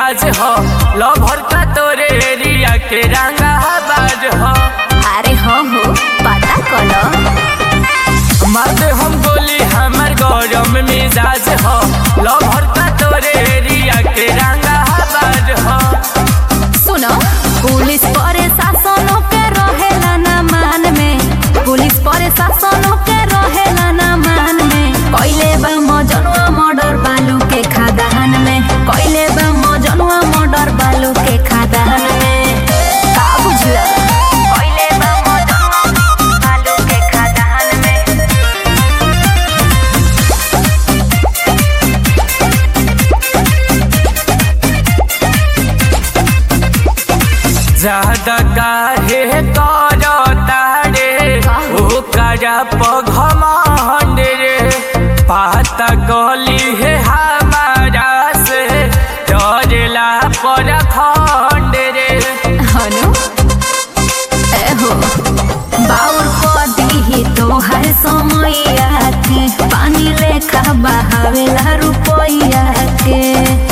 मिजाज हो लभर का तोरे एरिया के रंगा बाज हो अरे हो हो पता कलो मारते हम गोली हमर गौरम मिजाज हो लभर का तोरे एरिया के रंगा बाज हो सुनो पुलिस परे शासनों के रहेला ना मान में पुलिस परे शासनों के रहेला ना मान में कइले बा मजनुआ मर्डर बालू के खादान में कइले बा मजनुआ मर्डर बालू के खादान में का बुझला कइले बा मजनुआ बालू के खादान में ज्यादा काहे करो तारे ओ करा पघमंड रे पाता गली है हमारा से डरेला पर खंड रे हनु एहो बाउर को दीही तोहर समैया के पानी लेखा बहावेला रुपैया के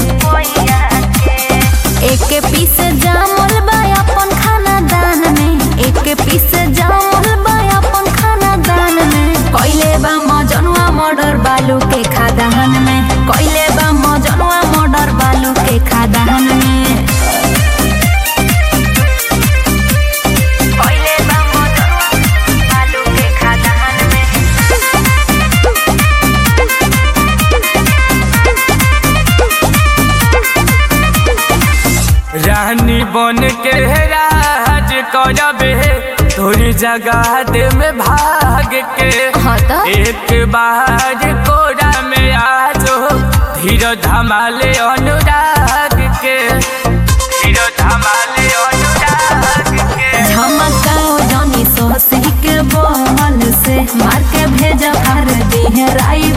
एक पीस जामल बा अपन खाना दान में एक पीस जामल बा अपन खाना दान में कइले बा मजनुआ मर्डर बालू के खादान में कइले बा मजनुआ मर्डर बालू के खादान में कइले बा मजनुआ बालू के खादान में रानी बन के राज करबे तोरी जगह दे में भाग के हाँ तो? एक बार कोरा में आजो धीरो धमाले अनुराग के धीरो धमाले अनुराग के झमकाओ जनी सोसी के बहल से मार के भेजा फार दी है राई